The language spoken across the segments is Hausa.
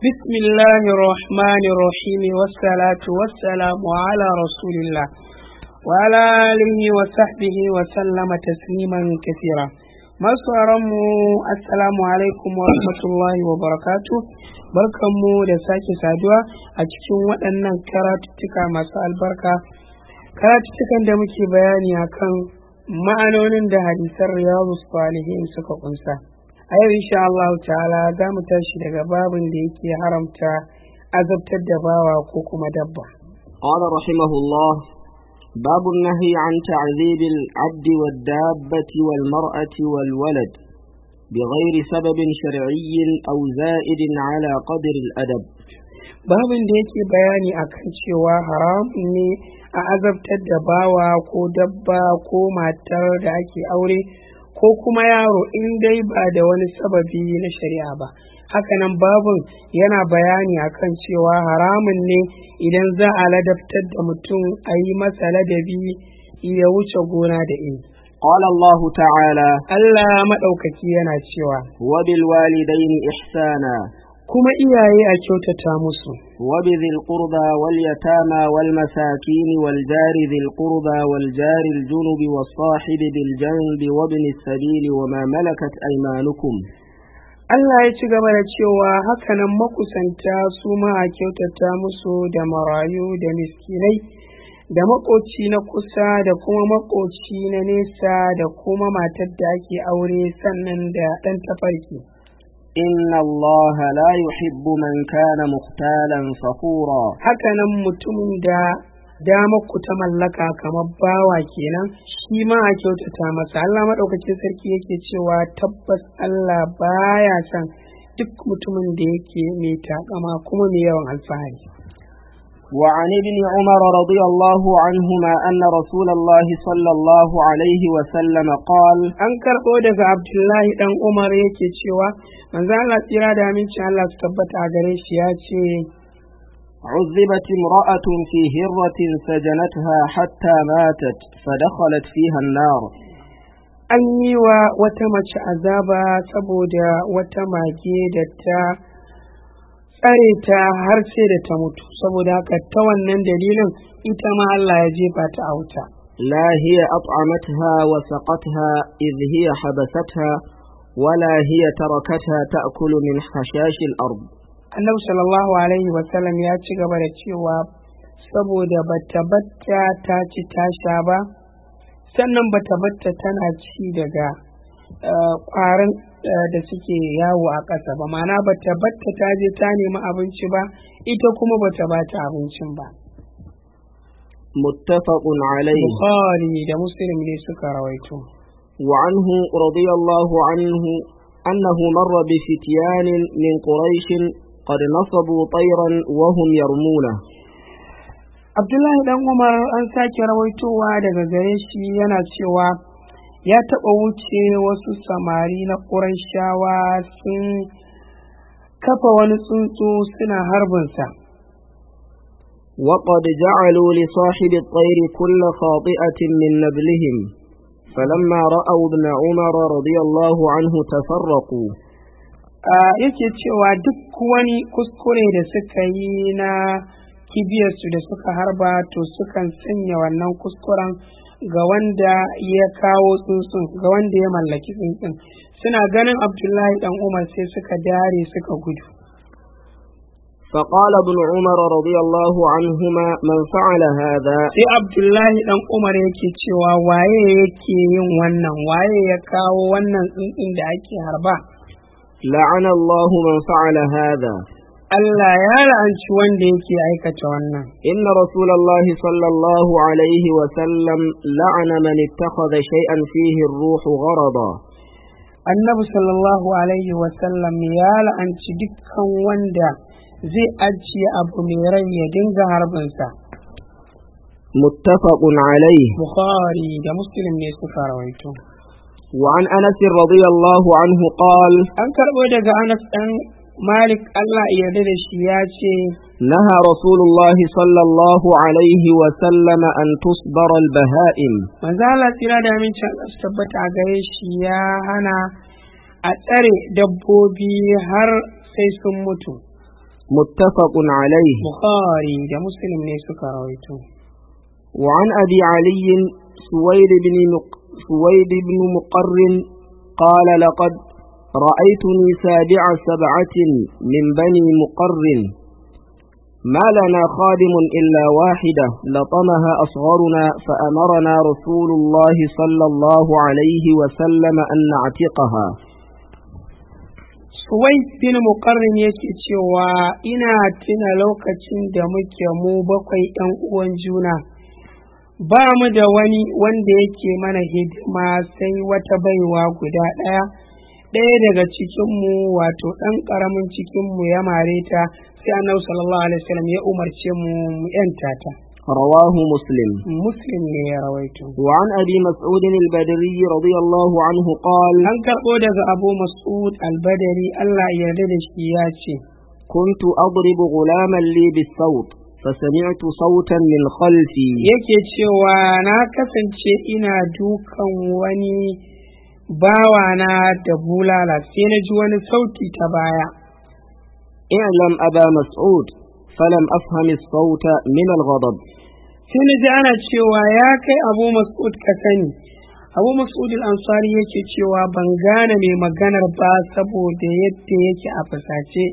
بسم الله الرحمن الرحيم والصلاة والسلام على رسول الله وعلى آله وصحبه وسلم تسليما كثيرا masu mu assalamu alaikum wa rahmatullahi wa barakatu barkanmu da sake saduwa a cikin waɗannan karatuttuka masu albarka karatuttukan da muke bayani akan ma'anonin da hadisan riyadu salihin suka kunsa a yau insha Allah ta'ala za mu tashi daga babin da yake haramta azabtar da bawa ko kuma dabba قال رحمه الله باب النهي عن تعذيب العبد والدابة والمرأة والولد بغير سبب شرعي أو زائد على قدر الأدب babin da yake bayani akan cewa haramun ne a azabtar da bawa ko dabba ko matar da ake aure ko kuma yaro in dai ba da wani sababi na shari'a ba hakanan babin yana bayani akan cewa haramun ne idan za a ladabtar da mutum a yi masa ladabi ya wuce gona da ini قال الله تعالى Allah maɗaukaki yana cewa وبالوالدين إحسانا kuma iyaye a kyautata musu وبذي القربى واليتامى والمساكين والجار ذي القربى والجار الجنب والصاحب بالجنب وابن السبيل وما ملكت أيمانكم Allah ya ci gaba da cewa hakanan makusanta su ma a kyautata musu da marayu da miskinai da makoci na kusa da kuma makoci na nesa da kuma matar da ake aure sannan da ɗan tafarki. إن الله لا يحب من كان مختالا فخورا Hakanan mutumin da damar ku ta mallaka kamar bawa kenan shi ma a kyautata masa Allah maɗaukacin sarki yake cewa tabbas Allah baya son duk mutumin da yake mai takama kuma mai yawan alfahari. وعن ابن عمر رضي الله عنهما أن رسول الله صلى الله عليه وسلم قال An karɓo daga Abdullahi ɗan Umar yake cewa manzo Allah tsira da amincin Allah su tabbata a gare shi ya ce عذبت امرأة في هرة سجنتها حتى ماتت فدخلت فيها النار an yi wa wata mace azaba saboda wata mage da ta tsare ta har sai da ta mutu saboda haka ta wannan dalilin ita ma Allah ya jefa ta a wuta لا هي أطعمتها وسقتها إذ هي حبستها ولا هي tركتها تأكل من حشاش الأرض annabi sallallahu alaihi wasallam ya ci gaba da cewa saboda bata batta ta ci ta sha ba sannan bata batta tana ci daga ƙwarin da suke yawo a ƙasa ba ma'ana bata batta ta je ta nemi abinci ba ita kuma bata bata abincin ba متفق عليه bukhari da muslim ne suka rawaito وعنه رضي الله عنه أنه مر بفتيان من قريش قد نصبوا طيرا وهم يرمونه abdullahi dan umar an sake rawaitowa daga gare shi yana cewa ya taɓa wuce wasu samari na ƙurayshawa sun kafa wani tsuntsu suna harbinsa وقد جعلوا لصاحب الطير كل خاطئة من نبلهم فلما رأوا ابن عمر رضي الله عنه تفرقوا Ah, yake cewa duk wani kuskure da suka yi na kibiyarsu da suka harba to sukan sanya wannan kuskuren ga wanda ya kawo tsuntsun ga wanda ya mallaki tsuntsun suna ganin abdullahi dan umar sai suka dare suka gudu فقال ابن عمر رضي الله عنهما من فعل هذا sai abdullahi dan umar yake cewa waye yake yin wannan waye ya kawo wannan tsuntsun da ake harba لعن الله من فعل هذا Allah ya la'anci wanda yake aikata wannan إن رسول الله صلى الله عليه وسلم لعن من اتخذ شيئا فيه الروح غرضا annabi sallallahu alaihi wasallam ya la'anci dukkan wanda zai ajiye abu mai rai ya dinga harbinsa متفق عليه bukhari da muslim ne suka rawaito وعن أنس رضي الله عنه قال an karɓo daga anas ɗan malik allah ya yarda da shi ya ce نهى رسول الله صلى الله عليه وسلم أن تصبر البهائم manzo Allah tsira da amincin Allah su tabbata a gare shi ya hana a tsare dabbobi har sai sun mutu متفق عليه bukhari da muslim ne suka rawaito وعن أبي علي سويد بن مق... سويد بن مقر قال لقد رأيتني سابع سبعة من بني مقر ما لنا خادم إلا واحدة لطمها أصغرنا فأمرنا رسول الله صلى الله عليه وسلم أن نعتقها Suwai bin muƙarrin yake cewa ina tuna lokacin da muke mu bakwai ‘yan uwan juna, ba mu da wani wanda yake mana hidima sai wata baiwa guda ɗaya, ɗaya daga cikinmu wato ɗan ƙaramin cikinmu ya mare ta sai annabi sallallahu alaihi wasallam ya umarce mu mu ‘yanta ta. رواه مسلم Muslim ne ya rawaito. وعن أبي مسعود البدري رضي الله عنه قال An karɓo daga Abu Mas'ud al-Badari Allah ya yarda da shi ya ce, كنت أضرب غلاما لي بالصوت فسمعت صوتا من خلفي yake cewa na kasance ina dukan wani bawana da bulala sai na ji wani sauti ta baya اعلم أبا مسعود فلم أفهم الصوت من الغضب sai na ji ana cewa ya kai abu mas'ud ka sani abu mas'ud al-ansari yake cewa ban gane mai maganar ba saboda yadda yake a fusace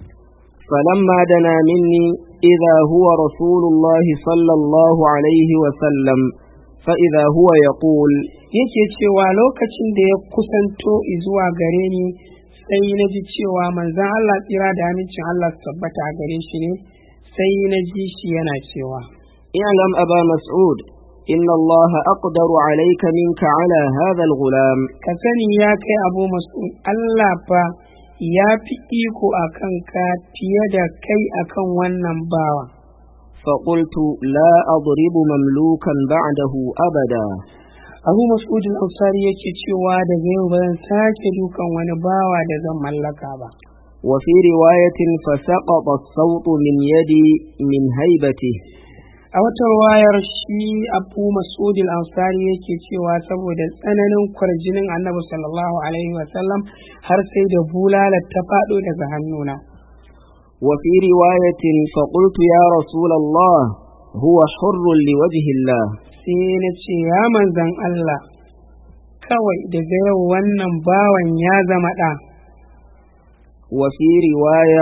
فلما دنا مني إذا هو رسول الله صلى الله عليه وسلم فإذا هو يقول yake cewa lokacin da ya kusanto zuwa gare ni sai na ji cewa manzan Allah tsira da amincin Allah su tabbata a gare shi ne sai na ji shi yana cewa اعلم أبا مسعود إن الله أقدر عليك منك على هذا الغلام ka sani ya kai abu mas'ud Allah fa ya fi iko a kanka fiye da kai akan wannan bawa فقلت لا أضرب مملوكا بعده أبدا abu mas'ud al-ansari yake cewa daga yau ba zan sake dukan wani bawa da zan mallaka ba وفي رواية فسقط الصوت من يدي من هيبته a wata wayar shi abu mas'ud al-ansari yake cewa saboda tsananin kwarjinin annabi sallallahu alaihi wasallam har sai da bulalar ta faɗo daga hannuna وفي رواية فقلت يا رسول الله هو حر لوجه الله sai na ce ya manzan Allah kawai daga yau wannan bawan ya zama ɗa وفي رواية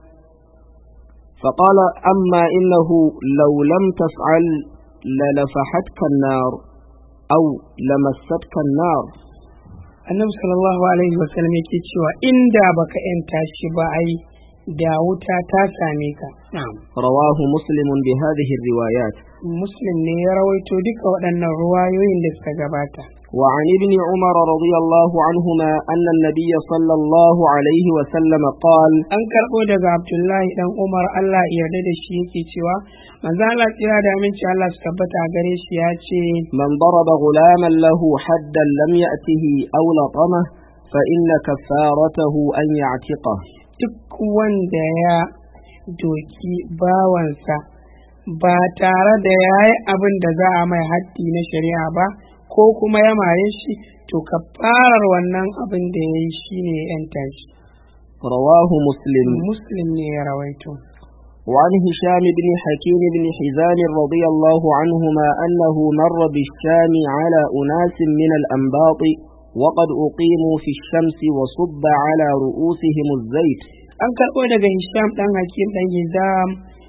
فقال أما إنه لو لم تفعل للفحتك النار أو لمستك النار annabi sallallahu alaihi wasallam yake cewa inda baka yanta shi ba ai da wuta ta same ka na'am رواه مسلم بهذه الروايات muslim ne ya rawaito duka waɗannan ruwayoyin da suka gabata وعن ابن عمر رضي الله عنهما أن النبي صلى الله عليه وسلم قال an karɓo daga abdullahi dan umar allah ya yarda da shi yake cewa manzo allah tsira da aminci allah su tabbata a gare shi ya ce من ضرب غلاما له حدا لم يأته أو لطمه فإن كفارته أن يعتقه duk wanda ya doki bawansa ba tare da ya yi abin da za a mai haddi na shari'a ba ko kuma ya mare shi to kafarar wannan abin da ya yi shi ne ya yanta shi رواه مسلم muslim ne ya rawaito وعن هشام بن حكيم بن حزام رضي الله عنهما أنه مر بالشام على أناس من الأنباط وقد أقيموا في الشمس وصب على رؤوسهم الزيت an karɓo daga hisham ɗan hakim ɗan hizam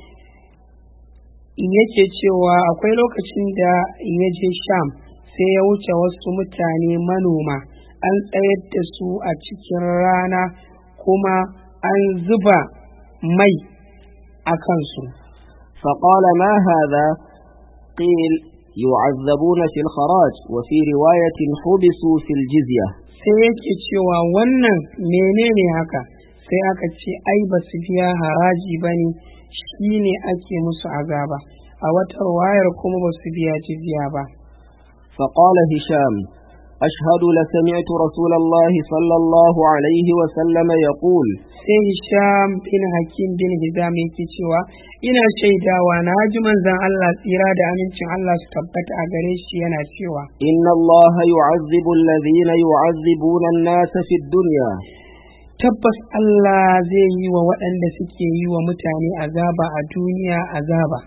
yake cewa akwai lokacin da ya je sham sai ya wuce wasu mutane manoma an tsayar da su a cikin rana kuma an zuba mai a kansu فقال ما هذا قيل يعذبون في الخراج وفي رواية حبسوا في الجزية sai yake cewa wannan menene haka sai aka ce ai ba su biya haraji ba ne shi ne ake musu azaba a wata wayar kuma ba su biya jizya ba فقال هشام أشهد لسمعت رسول الله صلى الله عليه وسلم يقول sai hisham bin hakim bin hizam yake cewa ina shaidawa na ji manzon Allah tsira da amincin Allah su tabbata a gare shi yana cewa إن الله يعذب الذين يعذبون الناس في الدنيا tabbas Allah zai yi wa waɗanda suke yi wa mutane azaba a duniya azaba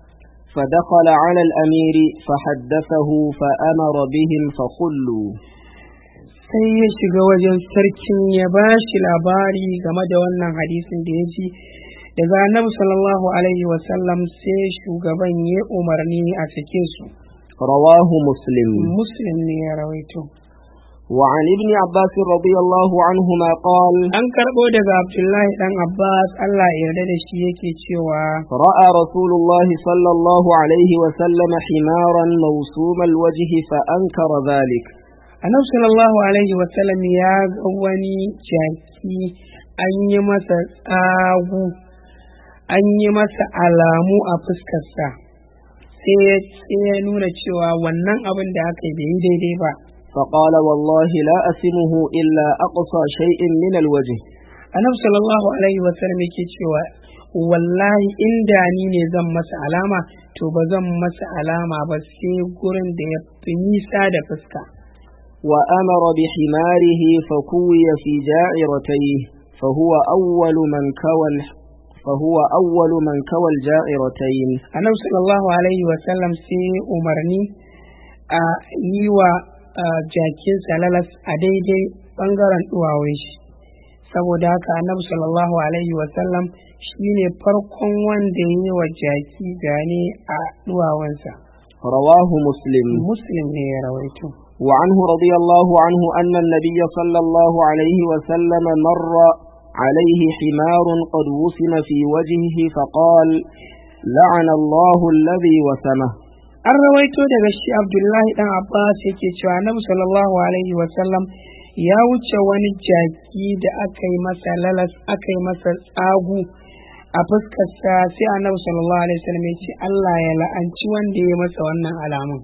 فدخل على الأمير فحدثه فأمر بهم فخلوا sai ya shiga wajen sarkin ya ba shi labari game da wannan hadisin da ya ji daga annabi sallallahu alaihi wasallam sai shugaban ya umarni a sake su رواه مسلم muslim ne ya rawaito وعن ابن عباس رضي الله عنهما قال an karɓo daga abdullahi dan abbas allah ya yarda da shi yake cewa رأى رسول الله صلى الله عليه وسلم حمارا موسوم الوجه فأنكر ذلك annabi sallallahu alaihi wasallam ya ga wani jaki an yi masa tsagu an yi masa alamu a fuskarsa sai ya sai ya nuna cewa wannan abin da aka yi bai yi daidai ba فقال والله لا أسمه إلا أقصى شيء من الوجه annabi sallallahu alaihi wasallam yake cewa wallahi inda ni ne zan masa alama to ba zan masa alama ba sai gurin da ya fi nisa da fuska وأمر بحماره فكوي في جائرتيه فهو أول من كوى فهو أول من كوى الجائرتين annabi sallallahu alaihi wasallam sai umarni a yi wa ah, jakin salalas a daidai bangaren duwawun shi saboda haka annabi sallallahu alaihi wasallam shi ne farkon wanda ya yi wa jaki gane a duwawunsa رواه مسلم muslim ne ya rawaito وعنه رضي الله عنه أن النبي صلى الله عليه وسلم مر عليه حمار قد وسم في وجهه فقال لعن الله الذي وسمه an rawaito daga shi abdullahi dan abbas yake cewa annabi sallallahu alaihi wasallam ya wuce wani jaki da aka yi masa lalas aka yi masa tsagu a fuskarsa sai annabi sallallahu alaihi wasallam ya ce Allah ya la'anci wanda ya masa wannan alamun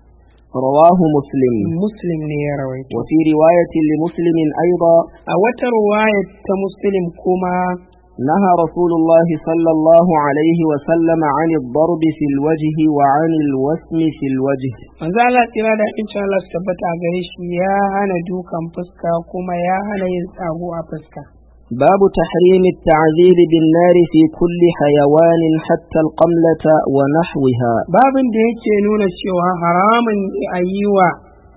رواه مسلم muslim ne ya rawaito وفي رواية لمسلم أيضا a wata ruwaya ta muslim kuma نهى رسول الله صلى الله عليه وسلم عن الضرب في الوجه وعن الوسم في الوجه manzo Allah tsira da insha Allah su tabbata a gare shi ya hana dukan fuska kuma ya hana yin tsago a fuska باب تحريم التعذيب بالنار في كل حيوان حتى القملة ونحوها babin da yake nuna cewa haramun ne a yi wa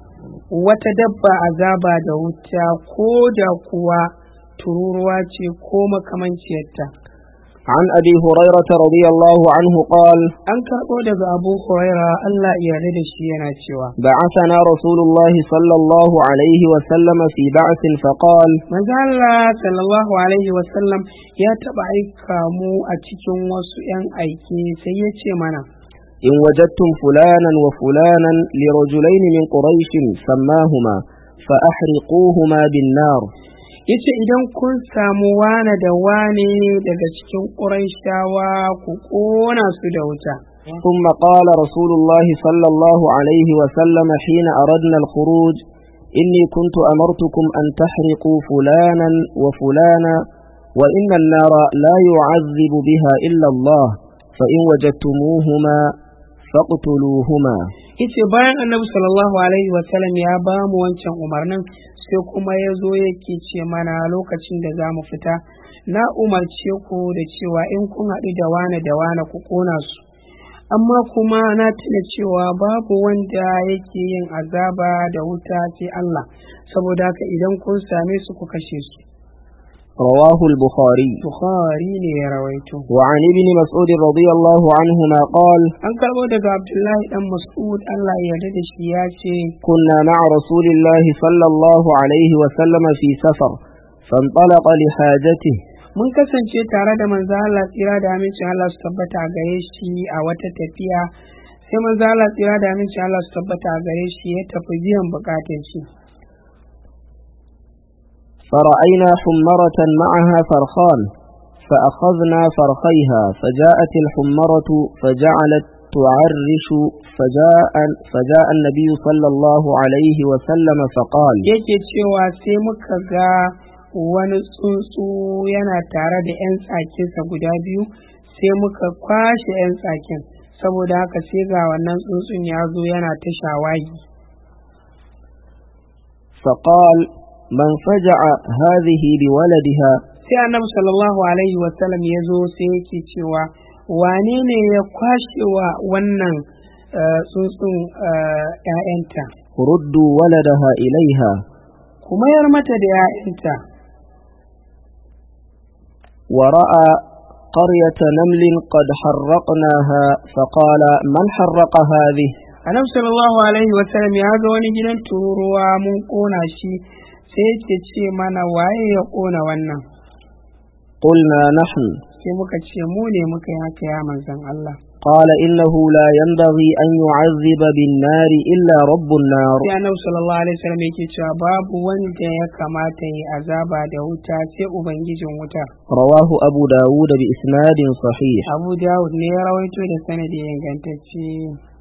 wata dabba azaba da wuta ko da kuwa tururuwa ce ko makamanciyarta عن أبي هريرة رضي الله عنه قال an karɓo daga abu huraira Allah ya yarda da shi yana cewa بعثنا رسول الله صلى الله عليه وسلم في بعث فقال manzo Allah sallallahu alaihi wasallam ya taɓa aika mu a cikin wasu 'yan aiki sai ya ce mana إن وجدتم فلانا وفلانا لرجلين من قريش سماهما فأحرقوهما بالنار yace idan kun samu wane da wane daga cikin ƙurayshawa ku ƙona su da wuta ثم قال رسول الله صلى الله عليه وسلم حين أردنا الخروج إني كنت أمرتكم أن تحرقوا فلانا وفلانا وإن النار لا يعذب بها إلا الله فإن وجدتموهما فاقتلوهما yace bayan annabi sallallahu alaihi wasallam ya ba mu wancan umarnin sai kuma ya zo yake ce mana lokacin da za mu fita na umarce ku da cewa in kun haɗu da wane da wane ku ƙona su amma kuma na tuna cewa babu wanda yake yin azaba da wuta sai Allah saboda haka idan kun same su ku kashe su رواه البخاري Bukhari ne ya rawaito وعن ابن مسعود رضي الله عنهما قال an karɓo daga Abdullahi dan Mas'ud Allah ya yarda da shi ya ce كنا مع رسول الله صلى الله عليه وسلم في سفر فانطلق لحاجته mun kasance tare da manzo Allah tsira da amincin Allah su tabbata a gare shi a wata tafiya sai manzo Allah tsira da amincin Allah su tabbata a gare shi ya tafi biyan bukatun shi فرأينا حمرة معها فرخان فأخذنا فرخيها فجاءت الحمرة فجعلت تعرش فجاء, فجاء النبي صلى الله عليه وسلم فقال yake cewa sai muka ga wani tsuntsu yana tare da 'yan tsakinsa guda biyu sai muka kwashe 'yan tsakin saboda haka sai ga wannan tsuntsun ya zo yana ta shawagi فقال من فجع هذه بولدها sai annabi sallallahu alaihi wasallam ya zo sai yake cewa wane ne ya kwashe wa wannan eh, tsuntsun eh, ‘ya'yanta ردوا ولدها إليها kuma yar mata da ‘ya'yanta ورأى قرية نمل قد حرقناها فقال من حرق هذه annabi sallallahu alaihi wasallam ya ga wani gidan tururuwa mun kona shi sai yake ce mana waye ya kona wannan قلنا نحن sai muka ce mu ne muka yi haka ya manzon Allah قال إنه لا ينبغي أن يعذب بالنار إلا رب النار sai annabi sallallahu alaihi wasallam yake cewa babu wanda ya kamata yi azaba da wuta sai ubangijin wuta رواه أبو داود بإسناد صحيح Abu Dawud ne ya rawaito da sanadi ingantacce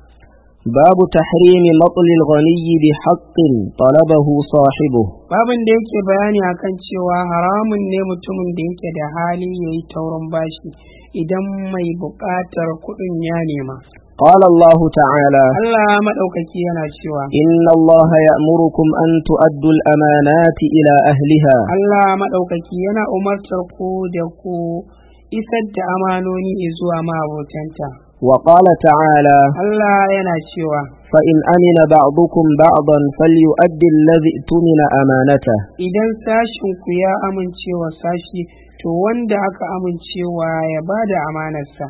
باب تحريم مطل الغني بحق طلبه صاحبه babin da yake bayani akan cewa haramun ne mutumin da yake da hali ya yi taurin bashi idan mai buƙatar kuɗin ya nema قال الله تعالى Allah maɗaukaki yana cewa إن الله يأمركم أن تؤدوا الأمانات إلى أهلها Allah maɗaukaki yana umartar ku da ku isar da amanoni zuwa mabotanta وقال تعالى Allah yana cewa فإن أمن بعضكم بعضا فليؤدي الذي اؤتمن أمانته idan sashin ku ya amincewa sashi to wanda aka amincewa ya bada amanarsa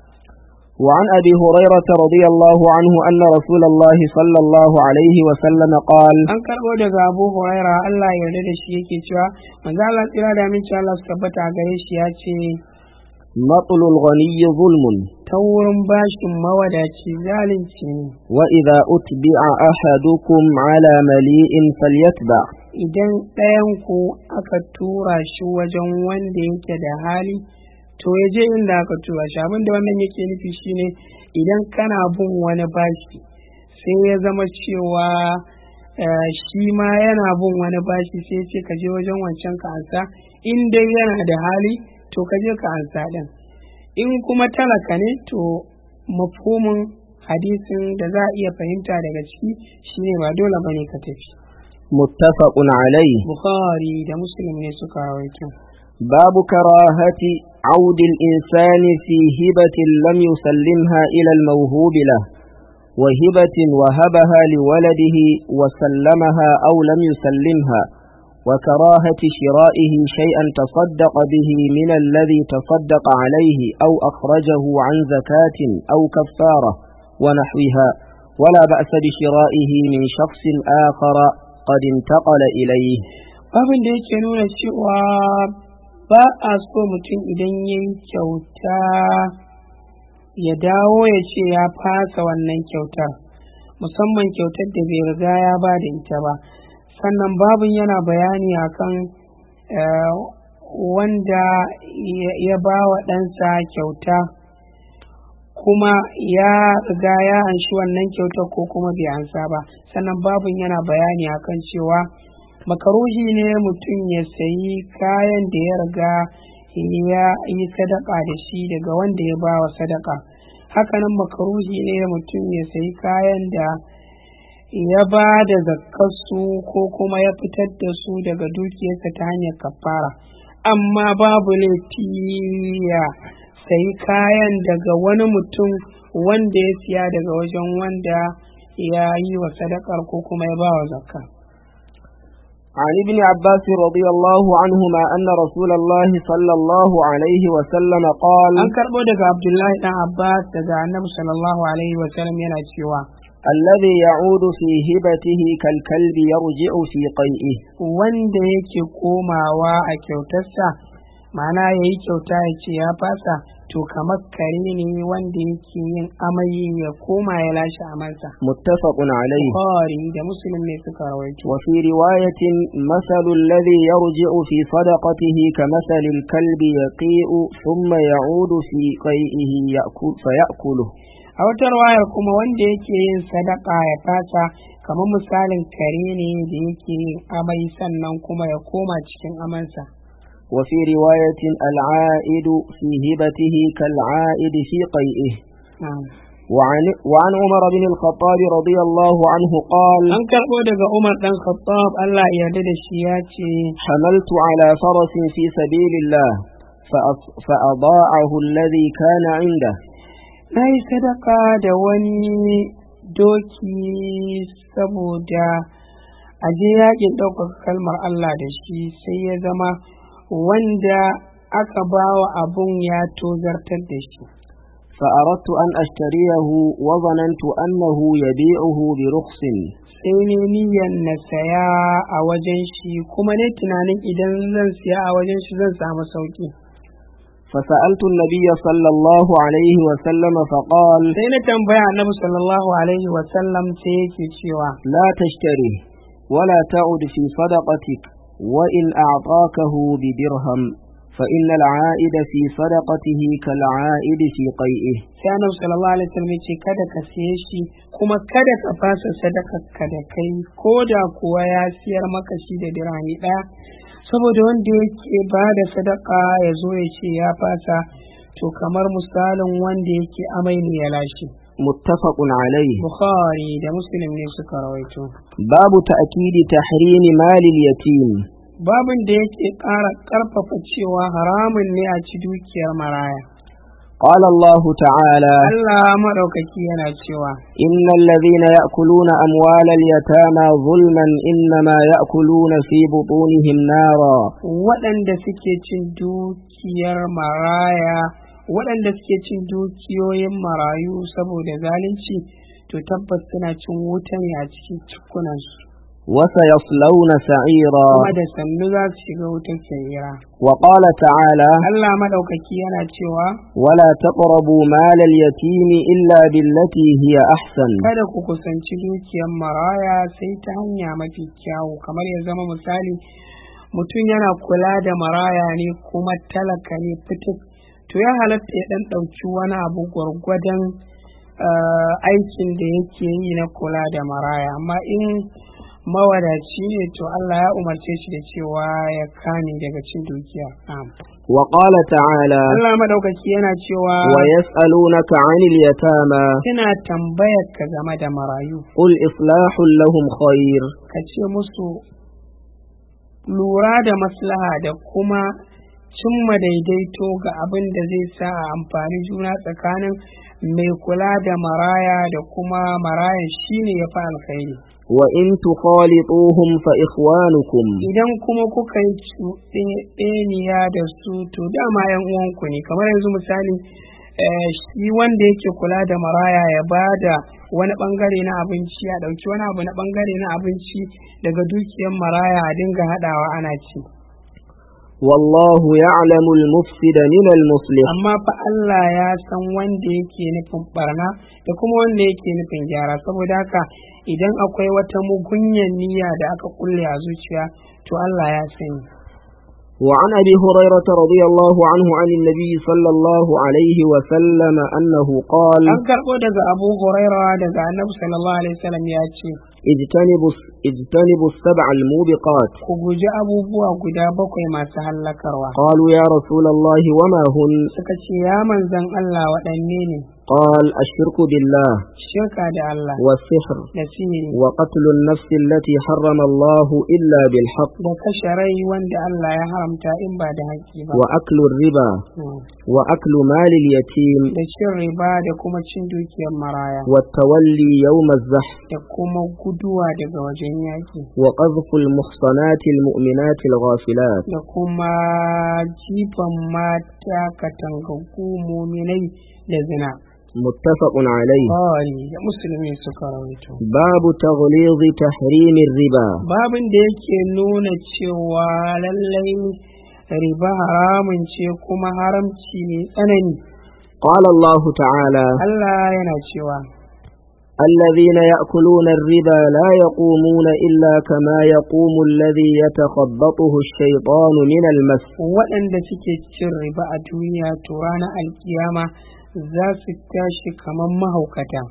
وعن أبي هريرة رضي الله عنه أن رسول الله صلى الله عليه وسلم قال an karɓo daga abu huraira Allah ya yarda da shi yake cewa manzo Allah tsira da aminci Allah su tabbata a gare shi ya ce مطل الغني ظلم ta wurin bashin mawadaci zalunci ne وإذا أتبع أحدكم على مليء فليتبع idan ɗayan ku aka tura shi wajen wanda yake da hali to ya je inda aka tura shi abinda wannan yake nufi shine idan kana bin wani bashi sai ya zama cewa eh, shi ma yana bin wani bashi sai ya ce ka je wajen wancan ka ansa in dai yana da hali to ka je ka ansa ɗin in kuma talaka ne to mafhumin hadisin da za a iya fahimta daga ciki shine ba dole bane ka tafi متفق عليه bukhari da muslim ne suka rawaito باب كراهة عود الإنسان في هبة لم يسلمها إلى الموهوب له وهبة وهبها لولده وسلمها أو لم يسلمها وكراهة شرائه شيئا تصدق به من الذي تصدق عليه أو أخرجه عن زكاة أو كفارة ونحوها ولا بأس بشرائه من شخص آخر قد انتقل إليه babin da yake nuna cewa ba a so mutum idan ya yi kyauta ya dawo ya ce ya fasa wannan kyautar musamman kyautar da bai riga ya ba da ita ba sannan babin yana bayani akan eh, wanda ya- ya ba wa ɗansa kyauta kuma ya riga ya anshi wannan kyautar ko kuma bai ansa ba sannan babin yana bayani akan cewa makaruhi ne mutum ya sayi kayan da ya riga ya yi sadaka da shi daga wanda ya bawa sadaka hakanan makaruhi ne mutum ya sayi kayan da ya ba da zakkarsu ko kuma ya fitar da su daga dukiyarsa ta hanyar kafara amma babu laifi ya sayi kayan daga wani mutum wanda ya siya daga wajen wanda ya yi wa sadakar ko kuma ya ba wa zakka عن ابن عباس رضي الله عنهما أن رسول الله صلى الله عليه وسلم قال an karɓo daga abdullahi dan abbas daga annabi sallallahu alaihi wa sallam yana cewa الذي يعود في هبته كالكلب يرجع في قيئه wanda yake komawa a kyautarsa ma'ana ya yi kyauta ya ce ya fasa to kamar kare ne wanda yake yin amai ya koma ya lashe amansa متفق عليه Bukhari da muslim ne suka rawaito وفي رواية مثل الذي يرجع في صدقته كمثل الكلب يقيء ثم يعود في قيئه يأكل فيأكله a wata wayar kuma wanda yake yin sadaka ya fasa kamar misalin kare ne da yake yin amai sannan kuma ya koma cikin amansa وفي رواية العائد في هبته كالعائد في قيئه Na'am. وعن, وعن عمر بن الخطاب رضي الله عنه قال an karɓo daga umar ɗan khattab allah ya yarda da shi ya ce حملت على فرس في سبيل الله فأص- فأضاعه الذي كان عنده na yi sadaka da wani doki saboda a je yakin ɗaukaka kalmar Allah da shi sai ya zama wanda aka bawa abun ya tozartar da shi فأردت أن أشتريه وظننت أنه يبيعه برخص sai ne niyyar na saya a wajen shi kuma ne tunanin idan zan siya a wajen shi zan samu sauki فسألت النبي صلى الله عليه وسلم فقال sai na tambaya annabi sallallahu alaihi wa sallam sai yake cewa لا تشتري ولا تعد في صدقتك وإن أعطاكه بدرهم فإن العائد في صدقته كالعائد في قيئه sai annabi sallallahu alaihi wasallam ya ce kada ka siye shi kuma kada ka fasa sadakar ka da kai ko da kuwa ya siyar maka shi da dirhami ɗaya saboda wanda yake ba da sadaka ya zo ya ce ya fasa to kamar misalin wanda yake amai ne ya lashe متفق عليه bukhari da muslim ne suka rawaito باب تأكيد تحريم مال اليتيم babin da yake ƙara ƙarfafa cewa haramun ne a ci dukiyar maraya قال الله تعالى Allah maɗaukaki yana cewa إن الذين يأكلون أموال اليتامى ظلما إنما يأكلون في بطونهم نارا waɗanda suke cin dukiyar maraya waɗanda suke cin dukiyoyin marayu saboda zalunci to tabbas suna cin wuta ne a cikin cikunansu وسيصلون سعيرا kuma da sannu za su shiga wutar sa'ira وقال تعالى Allah maɗaukaki yana cewa ولا تقربوا مال اليتيم إلا بالتي هي أحسن kada ku kusanci dukiyar maraya sai ta hanya mafi kyawu kamar ya zama misali mutum yana kula da maraya ne kuma talaka ne fitik to ya halatta ya ɗan ɗauki wani abu gwargwadon eh, aikin da yake yi na kula da maraya amma in mawadaci ne to Allah ya umarce shi da cewa ya kame daga cin dukiya Na'am. وقال تعالى Allah madaukaki yana cewa ويسألونك عن اليتامى suna tambayar ka game da marayu قل إصلاح لهم خير ka ce musu lura da maslaha da kuma cimma daidaito ga abin da zai sa a amfani juna tsakanin mai kula da maraya da kuma marayan shine ya fi alkhairi وإن تخالطوهم فإخوانكم idan kuma kuka yi cuɗeniya da su to dama yan uwanku ne kamar yanzu misali eh, shi wanda yake kula da maraya ya ba da wani bangare na abinci ya ɗauki wani abu na bangare na abinci daga dukiyar maraya a dinga haɗawa ana ci والله يعلم المفسد من المصلح amma fa Allah ya san wanda yake nufin barna da kuma wanda yake nufin gyara saboda haka idan akwai wata mugunyan niyya da aka kulle a zuciya to Allah ya sani وعن أبي هريرة رضي الله عنه عن النبي صلى الله عليه وسلم أنه قال an karɓo daga Abu Huraira daga Annabi sallallahu alaihi wasallam ya ce اجتنبوا, اجتنبوا السبع الموبقات ku guji abubuwa guda bakwai masu hallakarwa قالوا يا رسول الله وما هن suka ce ya manzan Allah waɗanne ne قال الشرك بالله shirka da Allah والسحر da sihiri وقتل النفس التي حرم الله إلا بالحق da kashe rai wanda Allah ya haramta in ba da haƙƙi ba وأكل الربا Hmm. وأكل مال اليتيم da cin riba da kuma cin dukiyar maraya والتولي يوم الزحف da kuma guduwa daga wajen yaƙi وقذف المحصنات المؤمنات الغافلات da kuma jifan mata katangaggu muminai da zina متفق عليه Bukhari da musulmi suka rawaito باب تغليظ تحريم الربا babin da yake nuna cewa lallai riba haramun ce kuma haramci ne tsanani قال الله تعالى Allah yana cewa الذين يأكلون الربا لا يقومون إلا كما يقوم الذي يتخبطه الشيطان من المس waɗanda suke cin riba a duniya to ranar alkiyama za su tashi kamar mahaukata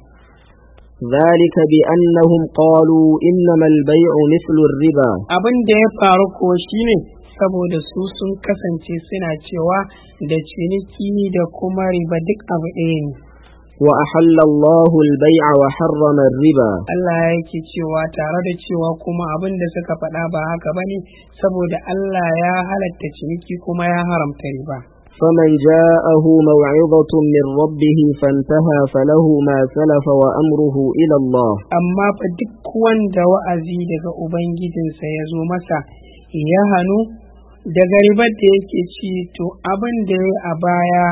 ذلك بأنهم قالوا إنما البيع مثل الربا abin da ya faru ko shine saboda su sun kasance suna cewa da ciniki da kuma riba duk abu ɗaya ne وأحل الله البيع وحرم الربا Allah yake cewa tare da cewa kuma abin da suka faɗa ba haka ba ne saboda Allah ya halatta ciniki kuma ya haramta riba. فمن جاءه موعظة من ربه فانتهى فله ما سلف وأمره إلى الله Amma fa duk wanda wa'azi daga Ubangijinsa ya zo masa ya hannu daga ribar da yake ci to abin da ya a baya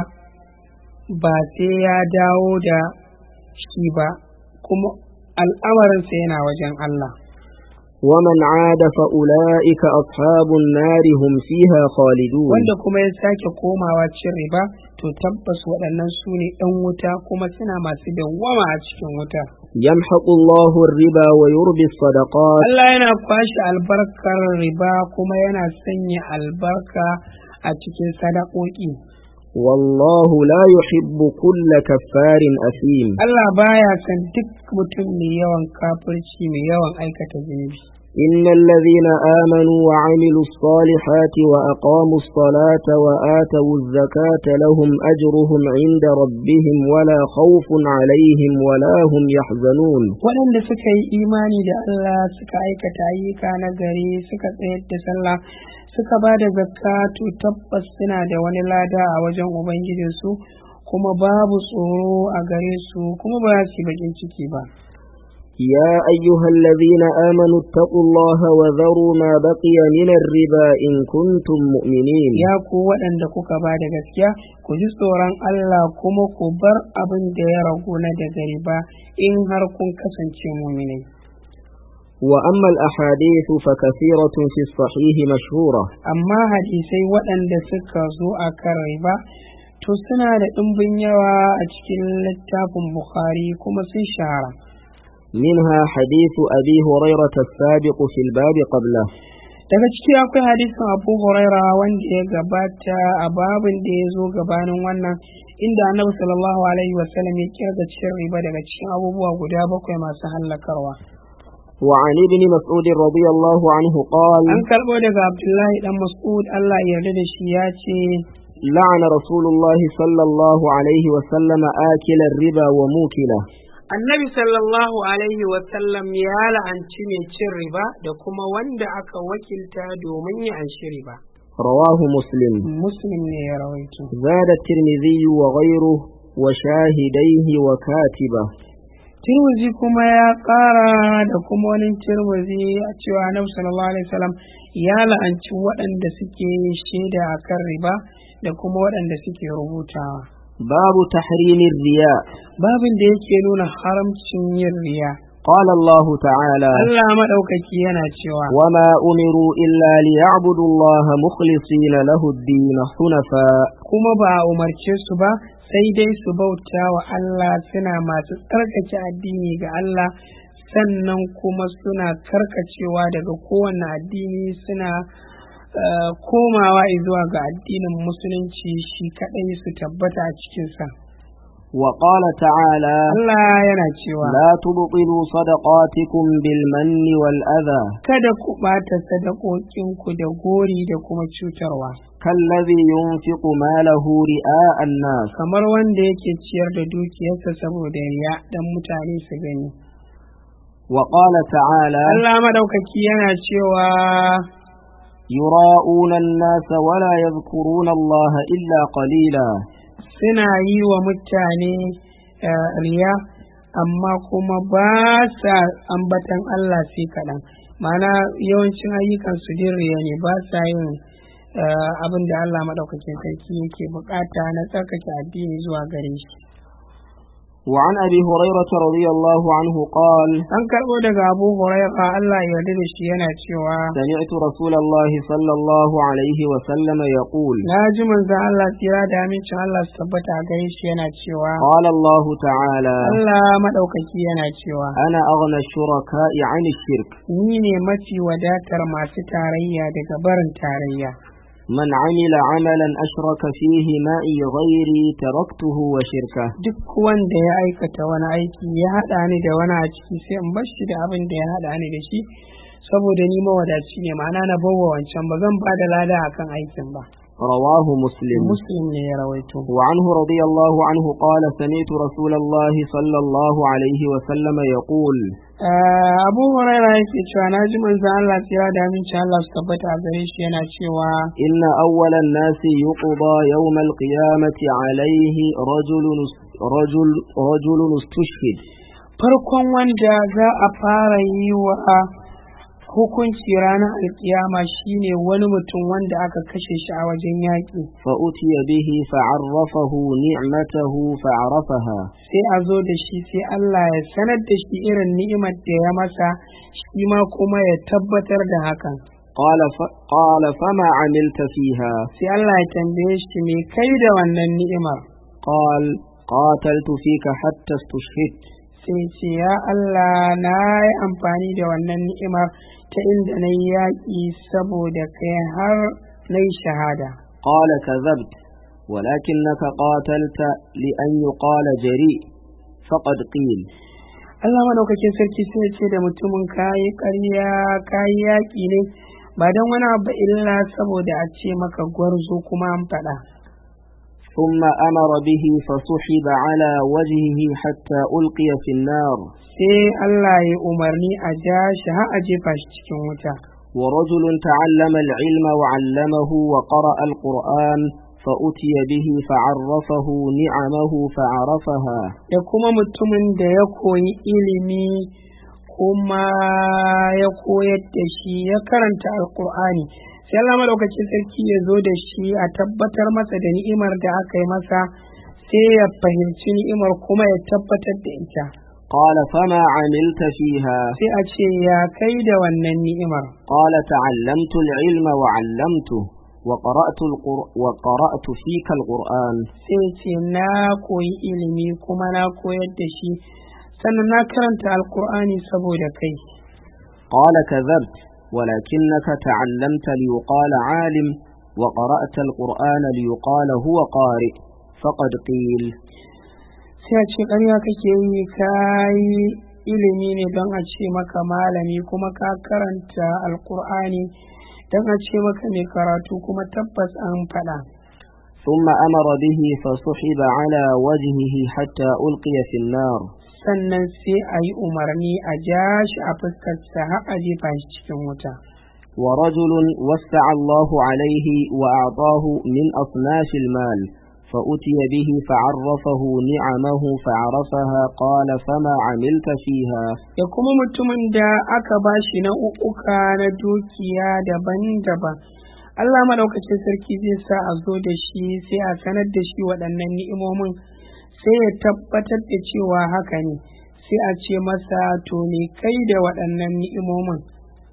ba sai ya dawo da shi ba kuma al'amarinsa yana wajen Allah. ومن عاد فأولئك أصحاب النار هم فيها خالدون wanda kuma ya sake komawa cin riba to tabbas waɗannan su ne ɗan wuta kuma suna masu dawwama a cikin wuta يمحق الله الربا ويربي الصدقات Allah yana kwashe albarkar riba kuma yana sanya albarka a cikin sadakoki والله لا يحب كل كفار أثيم Allah baya son duk mutum mai yawan kafirci mai yawan aikata zunubi إن الذين آمنوا وعملوا الصالحات وأقاموا الصلاة وآتوا الزكاة لهم أجرهم عند ربهم ولا خوف عليهم ولا هم يحزنون waɗanda suka yi imani da Allah suka aikata ayyuka na gari suka tsayar da sallah suka ba da zakka to tabbas suna da wani lada a wajen ubangijinsu kuma babu tsoro a gare su kuma ba za su yi bakin ciki ba يا أيها الذين آمنوا اتقوا الله وذروا ما بقي من الربا إن كنتم مؤمنين ya ku waɗanda kuka ba da gaskiya ku ji tsoron Allah kuma ku bar abin da ya ragu na daga riba in har kun kasance muminai وأما الأحاديث فكثيرة في الصحيح مشهورة amma hadisai waɗanda suka zo a kan riba to suna da ɗimbin yawa a cikin littafin Bukhari kuma sun shahara منها حديث أبي هريرة السابق في الباب قبله daga ciki akwai hadisin abu huraira wanda ya gabata a babin da ya zo gabanin wannan inda annabi sallallahu alaihi wasallam ya kirga cin riba daga cikin abubuwa guda bakwai masu hallakarwa وعن ابن مسعود رضي الله عنه قال an karɓo daga abdullahi dan mas'ud allah ya yarda da shi ya ce لعن رسول الله صلى الله عليه وسلم آكل الربا وموكله annabi sallallahu alaihi wasallam ya la'anci mai cin riba da kuma wanda aka wakilta domin ya anshi riba رواه مسلم muslim ne ya rawaito زاد الترمذي وغيره وشاهديه وكاتبه Tirmizi kuma ya ƙara da kuma wani Tirmizi a cewa Annabi sallallahu alaihi wasallam ya la'anci waɗanda suke shaida a kan riba da kuma waɗanda suke rubutawa. باب تحريم الرياء Babin da yake nuna haramcin yin riya. قال الله تعالى Allah maɗaukaki yana cewa وما أمروا إلا ليعبدوا الله مخلصين له الدين حنفاء kuma ba a umarce su ba sai dai su bauta wa Allah suna masu tsarkake addini ga Allah sannan kuma suna karkacewa daga kowane addini suna eh, komawa zuwa ga addinin musulunci shi kaɗai su tabbata a cikinsa. وقال تعالى Allah yana cewa لا تبطلوا صدقاتكم بالمن والأذى kada ku ɓata sadakokinku da gori da kuma cutarwa كالذي ينفق ماله رئاء الناس kamar wanda yake ciyar da dukiyarsa saboda riya dan mutane su gani. وقال تعالى Allah maɗaukaki yana cewa يراءون الناس ولا يذكرون الله إلا قليلا suna yi wa mutane eh, riya amma kuma ba sa ambatan Allah sai kaɗan ma'ana yawancin ayyukan su din riya ne ba sa yin eh, abin da Allah maɗaukakin sarki yake bukata na tsarkake addini zuwa gare shi وعن أبي هريرة رضي الله عنه قال an karɓo daga abu huraira Allah ya yarda da shi yana cewa سمعت رسول الله صلى الله عليه وسلم يقول na ji manzon Allah tsira da amincin Allah su tabbata a gare shi yana cewa قال الله تعالى Allah maɗaukaki yana cewa أنا أغنى الشركاء عن الشرك ni ne mafi wadatar masu tarayya daga barin tarayya من عمل عملا أشرك فيه معي غيري تركته وشركه duk wanda ya aikata wani aiki ya haɗa ni da wani a ciki sai in bar shi da abin da ya haɗa ni da shi saboda ni mawadaci ne ma'ana na bawa wancan ba zan ba da lada akan aikin ba رواه مسلم muslim ne ya rawaito وعنه رضي الله عنه قال سمعت رسول الله صلى الله عليه وسلم يقول Ah, abu huraira yake cewa na ji manzon Allah tsira da aminci Allah su tabbata a gare shi yana cewa إن أول الناس يقضى يوم القيامة عليه رجل رجل رجل استشهد farkon wanda za a fara yi wa hukunci ranar alkiyama shine wani mutum wanda aka kashe shi a wajen yaƙi فأتي به فعرفه نعمته فعرفها sai a zo da shi sai Allah ya sanar da shi irin ni'imar da ya masa shi ma kuma ya tabbatar da hakan قال ف... قال فما عملت فيها sai Allah ya tambaye shi me kai da wannan ni'imar قال قاتلت فيك حتى استشهدت sai ce ya Allah na yi amfani da wannan ni'imar ta inda na yi yaƙi saboda kai har na yi shahada قال كذبت ولكنك قاتلت لأن يقال جريء فقد قيل Allah madaukakin sarki sai ya ce da mutumin kayi ƙarya kayi yaƙi ne ba don wani abu illa saboda a ce maka gwarzo kuma an faɗa ثم أمر به فسحب على وجهه حتى ألقي في النار sai Allah ya umarni a ja shi har a jefa shi cikin wuta ورجل تعلم العلم وعلمه وقرأ القرآن فأتي به فعرفه نعمه فعرفها da kuma mutumin da ya koyi ilimi kuma ya koyar da shi ya karanta alkur'ani sai Allah madaukakin sarki ya zo da shi a tabbatar masa da ni'imar da aka yi masa sai ya fahimci ni'imar kuma ya tabbatar da ita قال فما عملت فيها sai a ce ya kai da wannan ni'imar قال تعلمت العلم وعلمته وقرأت, القر... وقرأت فيك القرآن sai ce na koyi ilimi kuma na koyar da shi sannan na karanta alkur'ani saboda kai قال كذبت ولكنك تعلمت ليقال عالم وقرأت القرآن ليقال هو قارئ فقد قيل sai a ce ƙarya kake yi ka yi ilimi ne don a ce maka malami kuma ka karanta alkur'ani don a ce maka mai karatu kuma tabbas an faɗa ثم أمر به فسحب على وجهه حتى ألقي في النار sannan sai a yi umarni a ja shi a fuskarsa har a jefa shi cikin wuta ورجل وسع الله عليه وأعطاه من أصناف المال فأتي به فعرفه نعمه فعرفها قال فما عملت فيها da kuma mutumin da aka ba shi nau'uka na dukiya daban-daban Allah madaukakin sarki zai sa a zo da shi sai a sanar da shi waɗannan ni'imomin sai ya tabbatar da cewa haka ne sai a ce masa to ne kai da waɗannan ni'imomin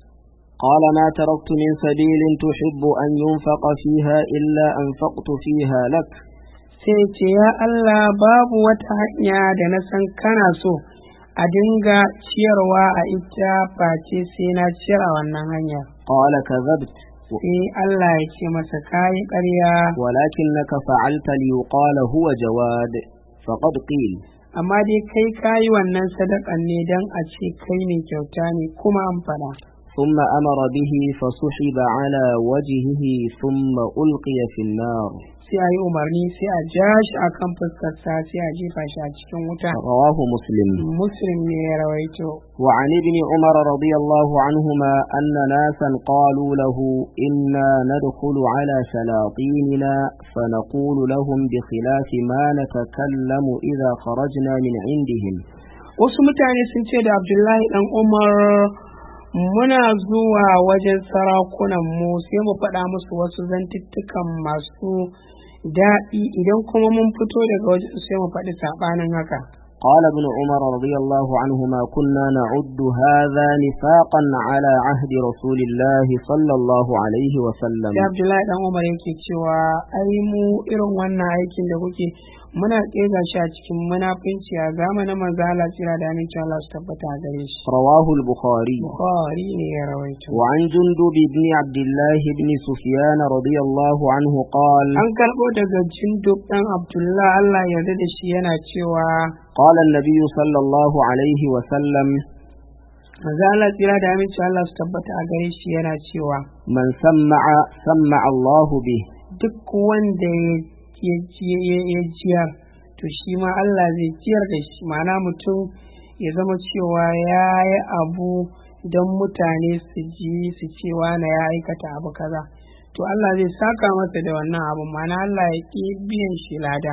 قال ما تركت من سبيل تحب أن ينفق فيها إلا أنفقت فيها لك sai ce ya Allah babu wata hanya da na san kana so a dinga ciyarwa a ita face sai na ciyar a wannan hanya قال كذبت sai Allah ya ce masa kayi ƙarya ولكنك فعلت ليقال هو جواد فقد قيل amma dai kai kayi wannan sadakan ne don a ce kai mai kyauta ne kuma an faɗa ثم أمر به فسحب على وجهه ثم ألقي في النار sai a yi umarni sai a ja shi a kan fuskarsa sai a jefa shi a cikin wuta رواه مسلم muslim ne ya rawaito وعن ابن عمر رضي الله عنهما أن ناسا قالوا له إنا ندخل على شلاطيننا فنقول لهم بخلاف ما نتكلم إذا خرجنا من عندهم wasu mutane sun ce da abdullahi dan umar muna zuwa wajen sarakunan mu sai mu faɗa musu wasu zantuttukan masu daɗi idan kuma mun fito daga wajen sai mu faɗi saɓanin haka قال ابن عمر رضي الله عنهما كنا نعد هذا نفاقا على عهد رسول الله صلى الله عليه وسلم sai abdullahi dan umar yake cewa ai mu irin wannan aikin da kuke muna ƙega shi a cikin munafunci a zamanin manzo Allah tsira da amincin Allah su tabbata a gare shi رواه البخاري Bukhari ne ya rawaito وعن جندب بن عبد الله بن سفيان رضي الله عنه قال an karɓo daga jindub ɗan abdullah Allah ya yarda da shi yana cewa قال النبي صلى الله عليه وسلم manzo Allah tsira da amincin Allah su tabbata a gare shi yana cewa من سمع سمع الله به duk wanda ya jiyar to shi ma Allah zai jiyar da shi ma'ana mutum ya zama cewa ya yi abu don mutane su ji su cewa na ya aikata abu kaza to Allah zai saka masa da wannan abu ma'ana Allah ya ƙi biyan shi lada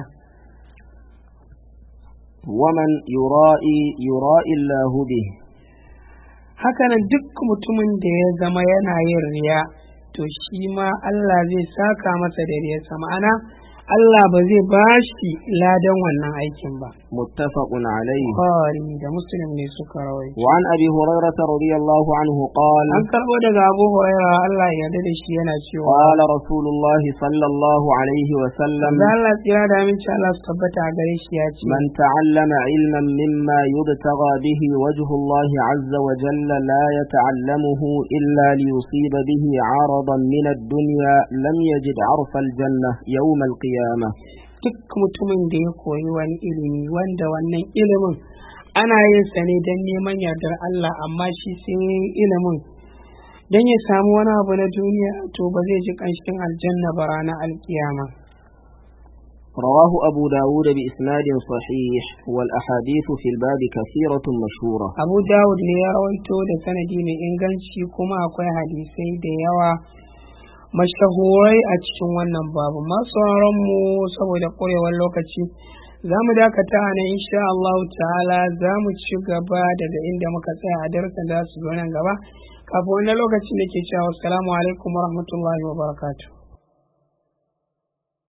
ومن يرائي يرائي الله به hakanan duk mutumin da ya zama yana yin riya to shi ma Allah zai saka masa da riyarsa ma'ana Allah ba zai ba shi ladan wannan aikin ba. متفق عليه Bukhari da Muslim ne suka rawaito. وعن أبي هريرة رضي الله عنه قال An karɓo daga Abu Huraira Allah ya yarda da shi yana cewa قال رسول الله صلى الله عليه وسلم da Allah tsira da aminci Allah su tabbata a gare shi ya ce من تعلم علما مما يبتغى به وجه الله عز وجل لا يتعلمه إلا ليصيب به عرضا من الدنيا لم يجد عرف الجنة يوم القيامة duk mutumin da ya koyi wani ilimi wanda wannan ilimin ana yin sa ne don neman yardar Allah amma shi sai ya yi ilimin don ya samu wani abu na duniya to ba zai ji ƙanshin aljanna ba ranar alkiyama. رواه أبو داود بإسناد صحيح والأحاديث في الباب كثيرة مشهورة Abu Dawud ne ya rawaito da sanadi mai inganci kuma akwai hadisai da yawa mashahurai a cikin wannan babu masu mu saboda ƙurewar lokaci za mu dakata a nan insha Allah ta'ala za mu ci gaba daga inda muka tsaya a darasin da su zo nan gaba kafin wannan lokacin da ke cewa assalamu alaikum wa rahmatullahi wa barakatuh